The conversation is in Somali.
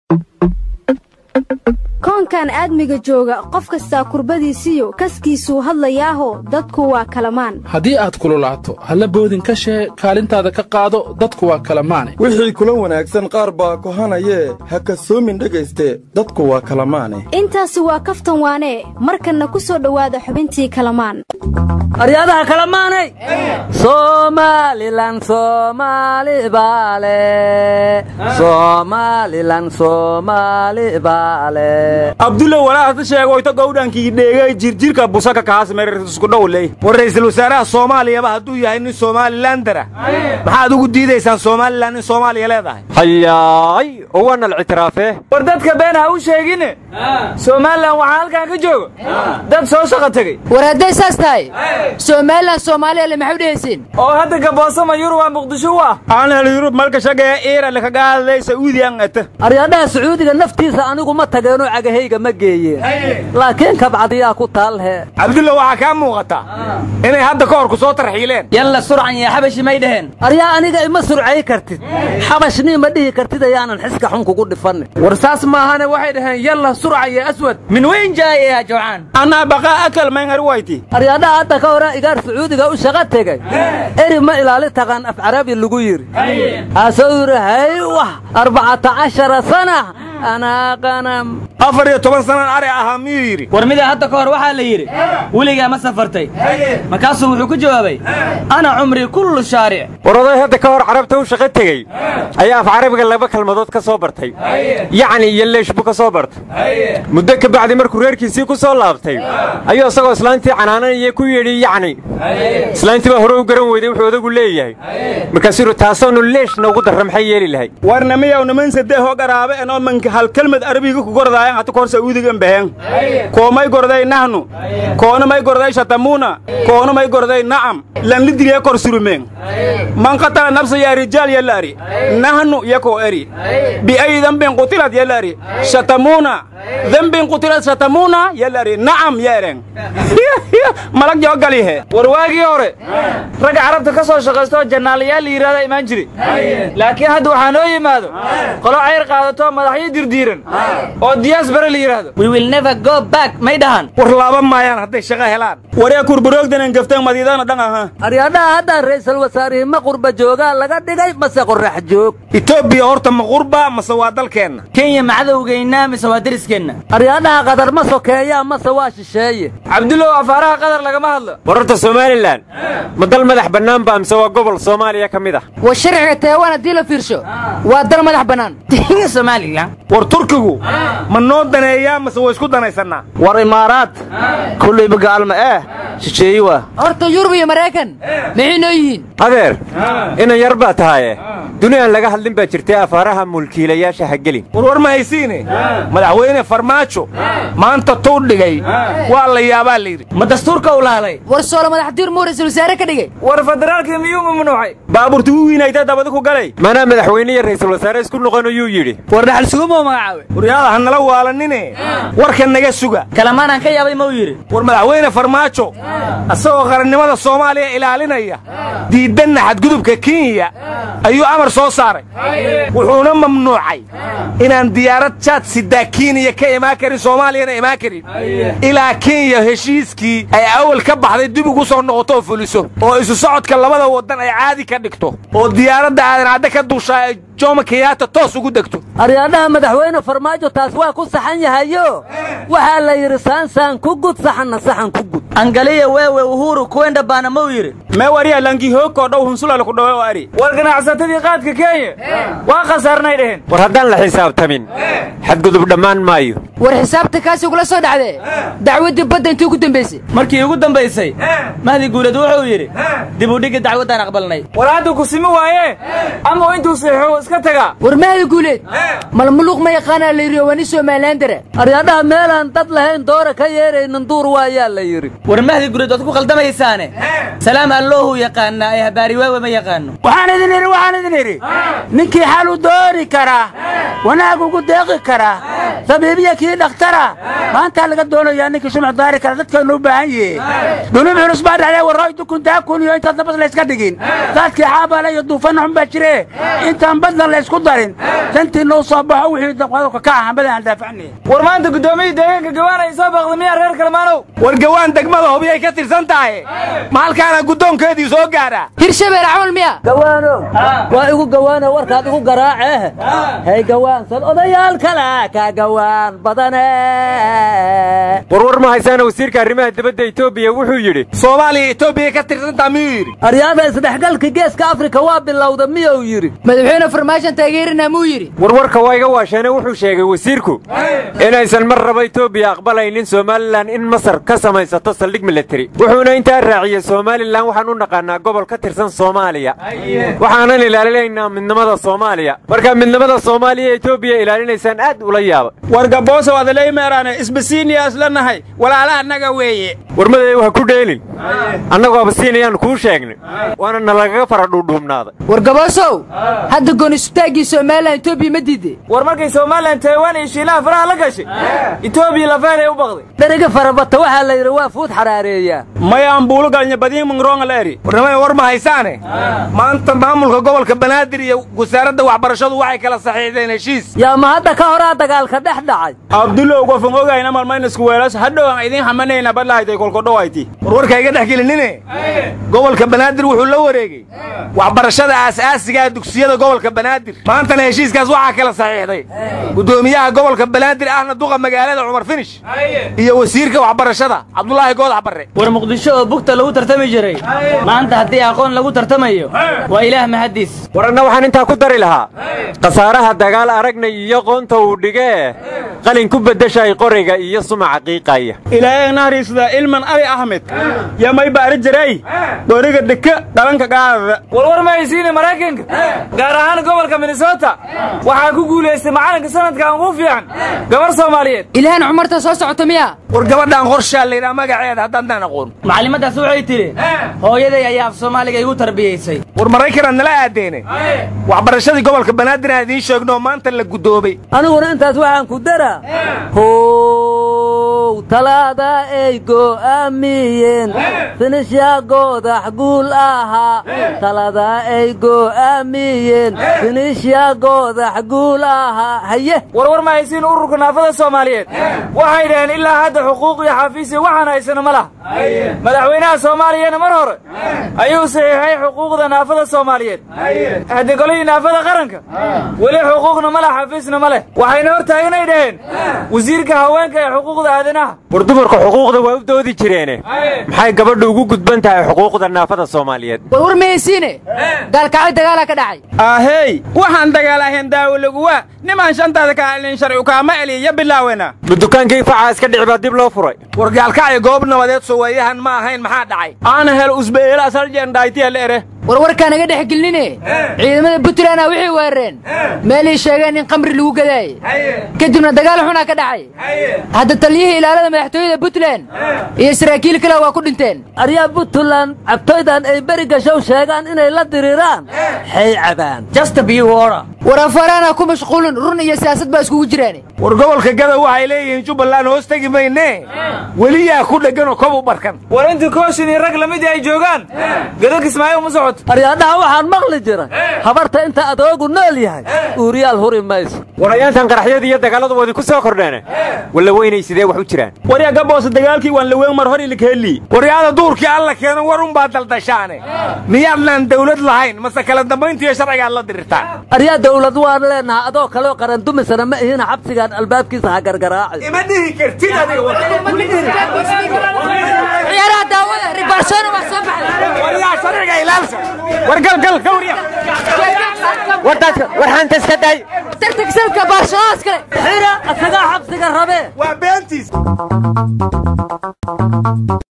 koonkan aadmiga jooga qof kastaa kurbadiisiyo kaskiisuu hadlayaaho dadku waa kalamaan haddii aad kululaato halla boodin ka shee kaalintaada ka qaado dadku waa kalamaane wixii kula wanaagsan qaar baa kohanayee ha kasoomin dhegayste dadku waa kalamaane intaasi waa kaftan waanee markanna ku soo dhowaada xubintii kalamaan aryadaha kalamaanay somalilan somaali baale somalilan somaali baale abdulla walaahata sheegoyto gowdhankii dheegay jirjirka busaka kaas mererisukudhowley war ra'iisul wasaaraha soomaaliyaba hadduu yahay nin somalilandara maxaad ugu diidaysaan somalilan in soomaaliya leedahay hayaay owaanal ictiraafee war dadka been ha u sheegine somalilan waxaa halkan ka jooga dad soo shaqa tegey war hadday saas tahay somalilan soomaaliyale maxay u dhehaysiin oo hadda gaboosama yurub aa muqdisho u ah aanhel yurub malka shagee iirale kagaaday sacuudiyan ata aryadhaha sacuudiga naftiisa anigu ma tageenoo cagahayga ma geeyeen laakiin kabcadiyaa ku taalhe cabdulla waxaa kaa muuqata inay hadda ka hor ku soo tarxiileen yalla surcan iyo xabashi may dheheen aryaa aniga ima surcay kartid xabashnii ma dhihi kartid ayaanan xiska xun kugu dhifannin war saas maahane waxay dhaheen yalla surca iyo aswad min weyn jaaye ya jawcaan anaa baqaa akal mayngar wayti aryadhaha hadda ka hore igaar sacuudiga u shaqo tegey eri ma ilaali taqaan af carabi lagu yidhi asuu yidhi haywah arbacata cashara sana anaa qanam afar iyo toban sanaan ari ahaa miyuu yidhi war mida hadda ka hor waxaa la yidhi weligaa ma safartay markaasuu wuxuu ku jawaabay ana cumrii kullu shaaric war oday hadda ka hor carabta u shaqo tegey ayaa af carabiga laba kelmadood ka soo bartay yacni iyo leesh buu ka soo bartay muddo ka bacdi markuu reerkiisii ku soo laabtay ayuu isagoo islaantii canaananaya ku yidhi yacni islaantii baa hore u garan weyday wuxuu odagu leeyahay markaasuu yidhi taasoonu leeshna ugu darra maxay yeeli lahay warna miyaw niman saddex oo garaabe enoo manka hal kelmad arabiga ku gordaayan hata kahor sacuudigan behen koomay gorday nahnu koona may gorday shatamuuna koona may gorday na'am lan lidiriye kor surumeen man qatala nafsa yaa rijaal yalla ari nahnu yakoo eri bi'ay dambin qutilad yalla ari shatamuuna dambin qutilad shatamuuna yalla ari na'am yeeren malag joo galihe war waagii hore ragga carabta ka soo shaqaysto jannaalayaal la yidhahda imaan jire laakiin hadda waxaa noo yimaado qolo cayr qaadato madaxyo dirdiiran oo diyaas bare la yidhaahdo we will never go back may dhahan war laaban maayaan hadday shaqo helaan waryaa kurbaroogdanan gafteen madiidana dhan aha aryadhaha hadda ra'iisul wasaarihii ma qurba joogaa laga dhigay mase qorrax joog etoobiya horta ma qurba mase waa dalkeenna kenya macadowgeynaa mise waa deriskeenna aryadhaha qadar ma sokeeyaa mase waa shisheeye cabdullow afaaraha qadar lagama hadlo war horta somalilan ma dal madax bannaan ba mise waa gobol soomaaliya ka mid ah war sharciga taiwan haddii la fiirsho waa dal madax bannaan somalilan war turkigu ma noo daneeyaa mase waa isku danaysannaa war imaaraad kullayba gaalma eh shisheeye waa horta yurub iyo maraykan maxay noo yihiin adeer inan yar baa tahaye duni aan laga hadlin baa jirtay afaaraha mulkiilayaasha ha gelin war war ma haysiine madaxweyne farmaajo maanta tuu dhigay waa la yaabaa la yidhi ma dastuurka u laalay war soolo madaxdiir muu ra'iisul wasaare ka dhigay war federaalkii miyuu mamnuucay baabuurti u wiinayta dabadi ku galay manaa madaxweyne iyo ra'iisul wasaare isku noqon ayuu yidhi war dhaxal sugumoo magacaawe waryaada ha nala waalanine warka naga suga kalamaanaan ka yaabay ma u yidhi war madaxweyne farmaajo asagoo qarannimada soomaaliya ilaalinaya diidanna xadgudubka kenya ayuu amar soo saaray wuxuuna mamnuucay inaan diyaarad jaad sidaa kenya ka imaan karin soomaaliyana imaan karin ilaa kenya heshiiskii ay awal ka baxday dib ugu soo noqoto oo fuliso oo isu socodka labada waddan ay caadi ka dhigto oo diyaaradda aadan cadde ka duushaa ay jooma kenyaata toos ugu degto aryadhaha madaxweyne farmaajo taas waa ku saxan yahayo waxaa la yidhi saansaan ku gud saxanna saxan ku gud angaliya weewe uhuru kuwenda baana ma u yidhi mee waryaa langihoogkoo dhow hunsulale ku dhawe oo ari war ganacsatadii qaadka kenya waa khasaarnay dheheen war haddaan la xisaabtamin xadgudub dhammaan maayo war xisaabta kaasi ugula soo dhacdee dacwaddii badda intii ugu dambaysay markii ugu dambaysay mahdi guulad wuxuu yidhi dib u dhigga dacwaddaan aqbalnay war hadda ku simi waaye ama intuu seexo iska tagaa war mahdi guuleed malmuluuq ma yaqaanaa la yidhi oo waa nin somalilandara aryadhaha meelaan dad lahayn doora ka yeeraynin duur waayaa la yidhi war mahdi guuled waad ku qaldamaysaane salaam alloohu yaqaanaa ee habaari waawe ma yaqaano waxaan idin idhi waxaan idin idhi ninkii xal u doori karaa wanaag ugu deeqi karaa sabiibiya kii dhakhtara maantaa laga doonayaa ninkii shumac daari kara dadkaynu u baahan yihiin dunuub culus baa dhacday warrooy dukuntaa kun iyo intaad nabas layska dhigin daadkii xaabale iyo duufanna xun baa jire intaan badlan laysku darin dantii noo soo baxo wixii qodobka ka ah hambada aan daafacnay war maanta guddoomiya deegaanka gawaan ay soo baaqday miyaa reer kalmaanow war gawaan degmada hobiyay ka tirsan tahay ma halkaana guddoonkeedii soo gaadha hirshabeel camal miya gawaanow waa igu gawaano warkaad igu garaace hay gawaansan odayaal kale ka gawaan badane warwar ma haysaana wasiirka arrimaha dibadda etoobiya wuxuu yidhi soomaaliya etoobiya ka tirsantaa miyuu yidhi aryaada isdhexgalka geeska afrika waa bilowda miyuu yidhi madaxweyne farmaashan taageerina muu yidhi warwarka waa iga waasheene wuxuu sheegay wasiirku inaysan mar raba etoobiya aqbalaynin somalilan in masar ka samaysato saldhig militari wuxuuna intaa raaciyey somalilan waxaan u naqaanaa gobol ka tirsan soomaaliya waxaanan ilaalinaynaa midnimada soomaaliya markaa midnimada soomaaliya etoobiya ilaalinaysaan aad ula yaaba wargaboosow adaleymeeraane isbasiiniya isla nahay walaala annaga weeye warmadeedu ha ku dheelin annagoo abasiinayaan kuu sheegnay waana nalagaga fara dhuudhuubnaaday war gaboosow hadda goonisutaaggii somalilan etoobiya ma diide war markay somalilan taiwan iyo shiilaha faraha la gashay etoobiya lafeeray u baqday dheriga farabata waxaa la yidhi waa fuud xaraareeyaa mayaan buulugalnya badiin mungroonga la eri warnimada war ma haysaane maanta maamulka gobolka banaadir iyo wasaaradda waxbarashadu waxay kala saxiixdeen heshiis yaa ma hadda ka horaa dagaalka dhex dhacay abdulow gofan ogayna malmaynisku weelas hadhow aan idiin hamanayna badlahaytay kolkodhowayti warwarka iga dhex gelinine gobolka banaadir wuxuu la wareegey waxbarashada aas-aasigaa dugsiyada gobolka banaadir maantana heshiiskaas waxaa kala saxiixday guddoomiyaha gobolka banaadir ahna duqa magaalada cumar finish iyo wasiirka waxbarashada cabdulaahi goodax barre war muqdisho oo bugta lagu tartami jiray maanta haddii aqoon lagu tartamayo waa ilaah mahaddiis war anna waxaan intaa ku dari lahaa khasaaraha dagaal aragnay iyo qoonta uu dhigee qalin ku beddeshay qoriga iyo sumaca qiiqaya ilaahay nahriisda ilman abi axmed yamay baari jiray qoriga dhika dhalanka qaadada warwar ma haysiine maraykanka gaar ahaan gobolka minnesota waxaa ku guulaystay macalinka sanadkan ugu fiican gabar soomaaliyeed ilhaan cumarta soo socota miya war gabadhaan qorshaa laydhaa magaceeda haddaaddaan aqoon macallimadaas waxay tidhi hooyaday ayaa af soomaaliga igu tarbiyaysay war maraykanad nala aadeene waxbarashadii gobolka banaadir aan idiin sheegno maanta la guddoobay aniguna intaas waxaan ku daraa how talaada ay go'aamiyeen finishya goodax guul ahaa talada ay go'aamiyeen finishya goodax guul ahaa haye warwar ma haysiin ururka naafada soomaaliyeed waxay dhaheen ilaa hadda xuquuq iyo xafiisya waxaan haysano ma laha madaxweynaha soomaaliyana mar hore ayuu saxiixay xuquuqda naafada soomaaliyeed haddi golihii naafada qaranka weli xuquuqna ma leh xafiisna ma leh waxayna hor taaganay dhaheen wasiirka haweenka ee xuquuqda aadanaha war dumarka xuquuqda waa u doodi jireene maxay gabadhu ugu gudban tahay xuquuqda naafada soomaaliyeed warwar ma haysiine gaalkacyo dagaalaa ka dhacay ahey waxaan dagaalahayn daawo laguwa nimaan shantaada ka alin sharci kaama eliya bilaawena ma dukaankii facaa iska dhici baa dib loo furay war gaalkacyo goob nabadeed soweeyahan ma ahayn maxaa dhacay aana hel usbeela sarjendhaaytiyal ere warwarkaa naga dhex gelinine ciidamada puntlandna waxay weerareen meelay sheegeen in qamri lagu gadaaye kadibna dagaal xunaa ka dhacay hadda taliyihii ilaalada madaxtooyada puntland iyo saraakiil kale waa ku dhinteen aryaa puntland cabtoydan ay beri gashow sheegaan inay la diriiraan xay cabaan war afaraana ku mashquulin run iyo siyaasad baa iskugu jiraan war gobolka gadow waxay leeyihiin jubbaland hoos tegi mayne weliyaa ku dhegganoo kob u barkan war intii kooshin iyo rag lamidii ay joogaan gado kismaayo uma socoto aryaadhaha waxaan maqli jira habarta inta adoogu nool yahay uuriyaal huri mayso warayaantan qaraxyadii iyo dagaaladu wadi ku soo kordheene walla weynay sidee wax u jiraan warya gaboose dagaalkii waan laweyn mar hor ilikaheli waryaada duurkii alla keeno war unbaa daldashaane miyaadnaan dawlad lahayn mase kala dambayntiiyo sharcigaad la dirirtaan aryaa dawlad waan leenaha adoo kaleo qarandumisana ma ihina xabsigaan albaabkiisa ha gargaraaci ima dhihi kartid ciyaaraha daawada ribarsona waa soo baxay waryaa sharciga ilaalsa war gal gal gawriya war dadka war xanta iska day tartagsalka baarshadaas kale xira asagaa xabsiga rabee waa beentiis